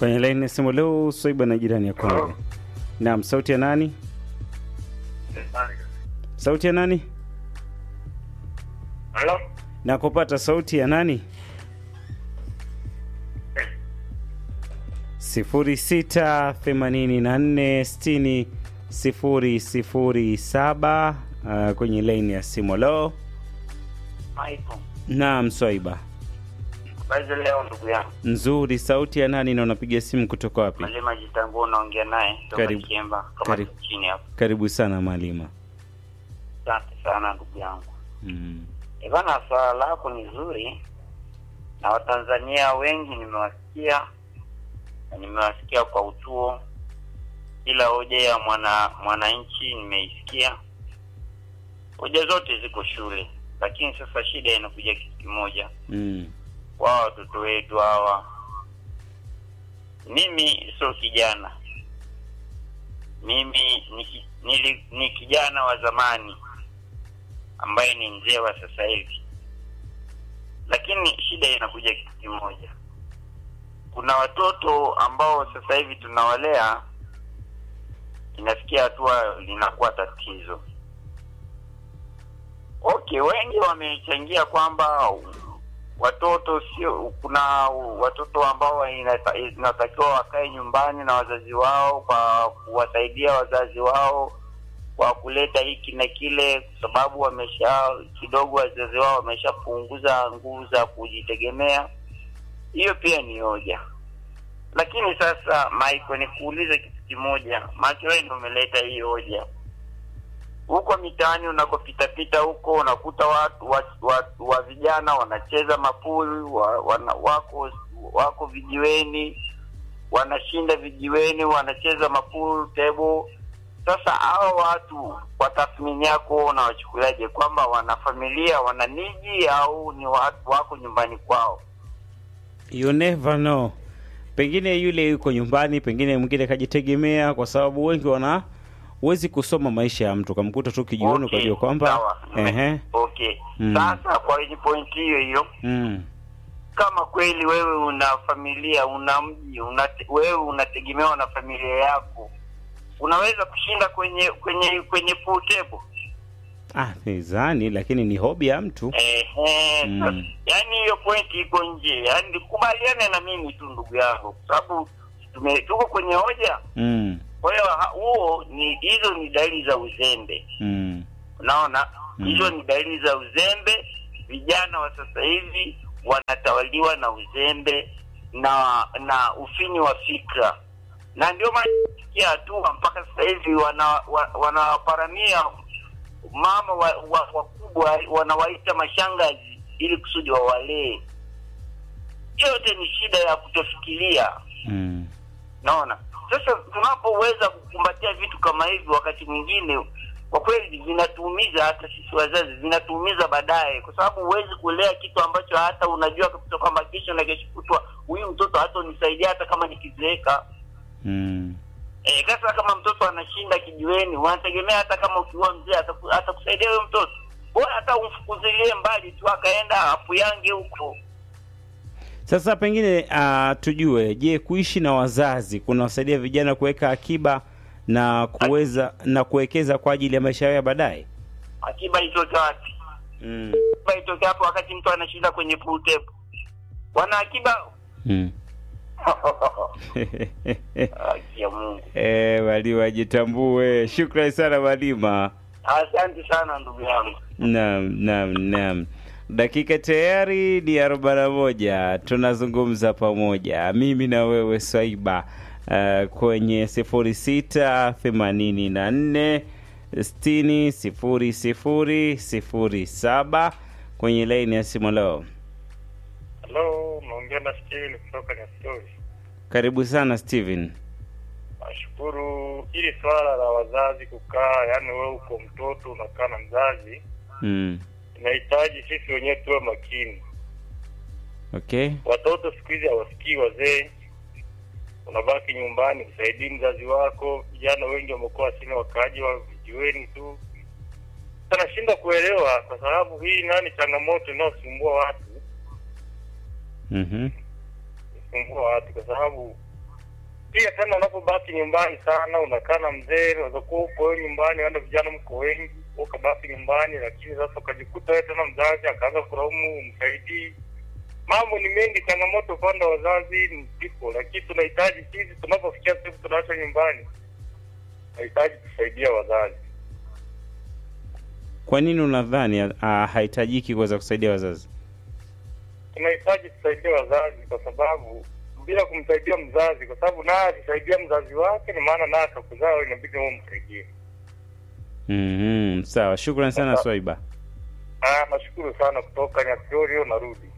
kwenye laini ya simu leo Swaiba na jirani ya Kongo. Naam, sauti ya nani? Sauti ya nani? Halo? Nakupata sauti ya nani? sifuri sita themanini na nne sitini sifuri sifuri saba uh, kwenye laini ya simu. Lo, Michael. naam Swaiba, Habari za leo ndugu yangu. nzuri. Sauti ya nani na unapiga simu kutoka wapi? Malima Jitangu unaongea naye kutoka Karibu. Kiemba kama Karibu. chini hapo. Karibu sana Malima. Asante sana ndugu yangu. Mm. Eh bana, swala lako ni zuri na Watanzania wengi nimewasikia na nimewasikia kwa utuo. Kila hoja ya mwana mwananchi nimeisikia. Hoja zote ziko shule, lakini sasa shida inakuja kitu kimoja. Mm. wao watoto wetu hawa. Mimi sio kijana, mimi ni, ki- nili, ni kijana wa zamani ambaye ni mzee wa sasa hivi, lakini shida inakuja kitu kimoja. Kuna watoto ambao sasa hivi tunawalea, inafikia hatua linakuwa tatizo. Okay, wengi wamechangia kwamba watoto sio, kuna watoto ambao inata- inatakiwa wakae nyumbani na wazazi wao kwa kuwasaidia wazazi wao kwa kuleta hiki na kile, kwa sababu wamesha kidogo, wazazi wao wameshapunguza nguvu za kujitegemea. Hiyo pia ni hoja, lakini sasa Michael, nikuulize kitu kimoja, maana wewe ndio umeleta hii hoja huko mitaani unakopita pita huko unakuta watu wa, wa, wa vijana wanacheza mapuli wa, wana, wako wako vijiweni wanashinda vijiweni wanacheza mapuli table sasa hao watu kwa tathmini yako unawachukuliaje kwamba wana familia wana niji au ni watu wako nyumbani kwao You never know. Pengine yule yuko nyumbani, pengine mwingine kajitegemea, kwa sababu wengi wana huwezi kusoma maisha ya mtu, kamkuta tu kijioni Okay, ukajua kwamba sawa. ehe, okay Mm. sasa kwa hii pointi hiyo hiyo mm, kama kweli wewe una familia una mji una, wewe unategemewa na familia yako unaweza kushinda kwenye kwenye kwenye pool table ah, nizani, lakini ni hobi ya mtu Ehe, Mm. sasa, yaani hiyo pointi iko nje yaani kubaliane na mimi tu ndugu yangu kwa sababu tume- tuko kwenye hoja mm, kwa hiyo ha- huo ni hizo ni dalili za uzembe mm, unaona Mm. hizo ni dalili za uzembe vijana wa sasa hivi wanatawaliwa na uzembe na na ufinyi wa fikra na ndio maana kufikia hatua mpaka sasa hivi wana, wa, wanaparamia mama wakubwa wa, wakubwa wanawaita mashangazi ili kusudi wawalee yote ni shida ya kutofikiria mm. naona sasa tunapoweza kukumbatia vitu kama hivi wakati mwingine kwa kweli vinatuumiza hata sisi wazazi vinatuumiza baadaye kwa sababu huwezi kulea kitu ambacho hata unajua kabisa kwamba kesho na kesho kutwa huyu mtoto hata unisaidia hata kama nikizeeka Mm. e, sasa kama mtoto anashinda kijiweni unategemea hata kama ukiwa mzee ataku- atakusaidia huyo mtoto bora hata umfukuzilie mbali tu akaenda apuyange huko Sasa pengine uh, tujue, je, kuishi na wazazi kunawasaidia vijana kuweka akiba na kuweza na kuwekeza kwa ajili ya maisha yao ya baadaye? akiba itoke wapi Mm. akiba itoke hapo wakati mtu anashinda kwenye pool table wana akiba Mm. Haki ya Mungu. Eh, Malima ajitambue. Shukrani sana Malima. Asante sana ndugu yangu. Naam, naam, naam. Dakika tayari ni arobaini na moja. Tunazungumza pamoja mimi na wewe Swaiba uh, kwenye sifuri sita themanini na nne sitini sifuri sifuri sifuri saba kwenye laini ya simu leo. Halo, naongea na Steven kutoka Nyastori. Karibu sana Steven. Nashukuru. Hili swala la wazazi kukaa, yaani wewe uko mtoto unakaa na mzazi, Mm. inahitaji sisi wenyewe tuwe makini. Okay. Watoto siku hizi hawasikii wazee, unabaki nyumbani usaidii mzazi wako. Vijana wengi wamekuwa sina wakaaji wa vijiweni tu, anashinda kuelewa, kwa sababu hii nani changamoto inayosumbua watu Mhm. kusumbua watu kwa sababu pia tena unapobaki nyumbani sana unakaa na mzee unaweza kuwa upo wewe nyumbani wanda vijana mko wengi ukabaki nyumbani lakini sasa ukajikuta wewe tena mzazi akaanza kulaumu umsaidii mambo ni mengi changamoto upande wa wazazi ni zipo lakini tunahitaji sisi tunapofikia sehemu tunaacha nyumbani tunahitaji kusaidia wazazi Kwa nini unadhani uh, hahitajiki kuweza kusaidia wazazi? tunahitaji kusaidia wazazi kwa sababu bila kumsaidia mzazi kwa sababu naye akisaidia mzazi wake ni maana naye akakuzaa wewe inabidi wewe umsaidie Mhm, sawa. Shukrani sana Sasa- Swaiba. Ah, nashukuru sana kutoka Nyakiorio narudi.